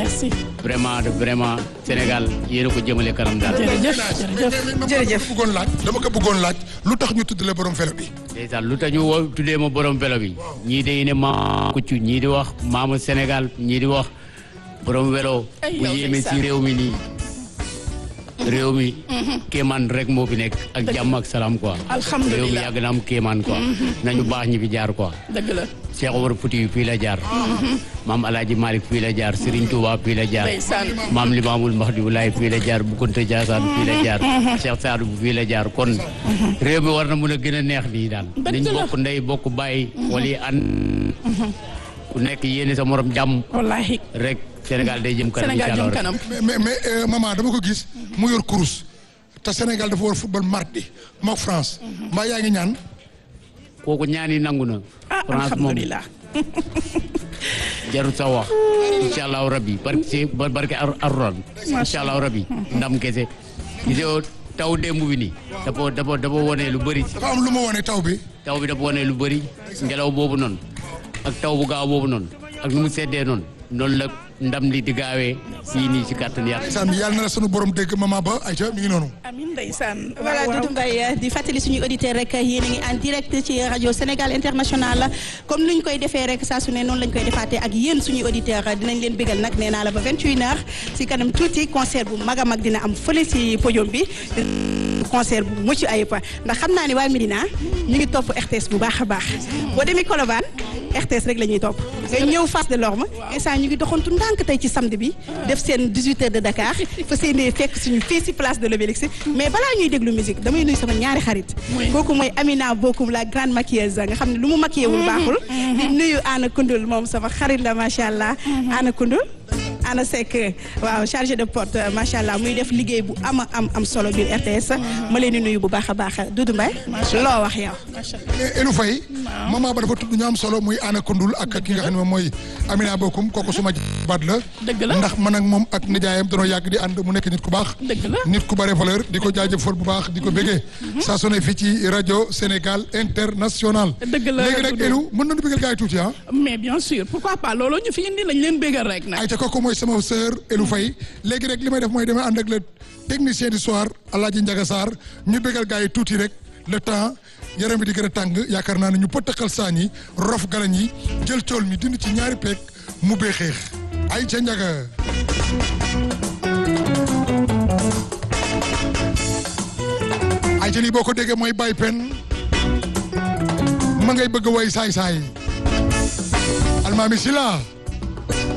merci vraiment vraiment Sénégal yéen a ko jëmale kanam daal. jërëjëf jërëjëf jërëjëf dama ko bëggoon laaj dama ko bëggoon laaj lu tax ñu tuddale borom vélo bi. ndeysaan lu tax ñu woo tuddee ma borom vélo bi ñii day ne ma kuccu ñii di wax maamu Sénégal ñii di wax borom vélo Ay, bu yow yéeme ndeysaan. ci réew mi nii réew mi kéemaan rek moo fi nekk ak jàmm ak salaam quoi Alhamdulillah. réew mi yàgg na am kéemaan quoi nañu baax ñi fi jaar quoi dëgg la Cheikh Omar Fouti fii la jaar maam Alaaji Malick fii la jaar Serigne Touba fii la jaar ndeysaan maam Limaamul Mahdi Wulaay fii la jaar Boukounta Diassane fii la jaar Cheikh Sadou bu fii la jaar kon réew mi war na mun a gën a neex nii daal Dëgg nañ la. bokk ndey bokk bàyyi wala yi ànd ku nekk yéene sa morom jàmm wallahi rek Sénégal day jëm kanam Sénégal incha jëm allah kanam mais mais mais euh, maman dama ko gis mu yor kurus te Sénégal dafa war football mardi mook France mbaa yaa ngi ñaan. kooku ñaani nangu na ah France moom alhamdulilah jarut sa wax incha allahu rabbi barke si barke ar arran incha allahu rabbi ndam kese gisoo taw démb bi nii dafa dafa dafa wone lu bëri dafa am lu ma wone taw bi. taw bi dafa wone lu bëri ngelaw boobu noonu ak taw bu gaaw boobu noonu ak nu mu seddee noonu noonu la ndam li di gaawee fii nii ci kàttan yàlla saan yàlla na la sunu borom dégg maman ba ayca mi ngi noonu. amin ndeysaan voilà Doudou Mbaye di fàttali suñu auditeur rek yéen a ngi en direct ci rajo Sénégal International comme ni ñu koy defee rek saa su ne noonu lañ koy defaatee ak yéen suñuy auditeur dinañ leen bégal nag nee naa la ba 21h si kanam tuuti concert bu mag a mag dina am fële si podium bi concert bu mucc ayib ndax xam naa ne waa Médina ñu ngi topp RTS bu baax a baax boo demee Colobane RTS rek la ñuy topp nga ñëw face de l'orme instant ñu ngi doxantu ndànk tey ci samedi bi def seen 18 heures de Dakar fa seenee fekk suñu fii si place de l'Obélisque mais balaa ñuy déglu musique damay nuyu sama ñaari xarit kooku mooy Amina Bokum la grande maquilleuse nga xam ne lu mu maquillé wul baaxul di nuyu Anna Koundoul moom sama xarit la macha allah Anna Koundoul Anna Seck waaw chargé de porte macha allah muy def liggéey bu ama am am solo biir RTS ma leen di nuyu bu baax a baax Doudou Mbaye loo wax yow mais Elou Faye maman ba dafa tudd ñu am solo muy Anna Koundoul ak ki nga xam ne moom mooy Amina Bokum kooku suma baat la. Dëgg la. ndax man ak moom ak nijaayam danoo yàgg di ànd mu nekk nit ku baax. Dëgg la. nit ku bare valeur di ko jaajëfal bu baax di ko bégee. saa su ne fii ci rajo Sénégal international. Dëgg la, léegi nag Doudou. Elou mën nañu bégal gars yi tuuti ah. mais bien sûr pourquoi pas loolu ñu fi indi lañ leen bégal rek nag ayca kooku mooy sama sœur Elou Faye léegi rek li may def mooy damay ànd ak le technicien du soir Alaaji Njaga Sarr ñu bégal gars yi tuuti rek le temps yaram bi di gën a tàng yaakaar naa ne ñu pëttaxal saañ yi rof galañ yi jël cool mi dindi ci ñaari peeg mu bee xeex ayca Njaga ayca lii boo ko déggee mooy Baye Pen ma ngay bëgg way saay saay almaami si la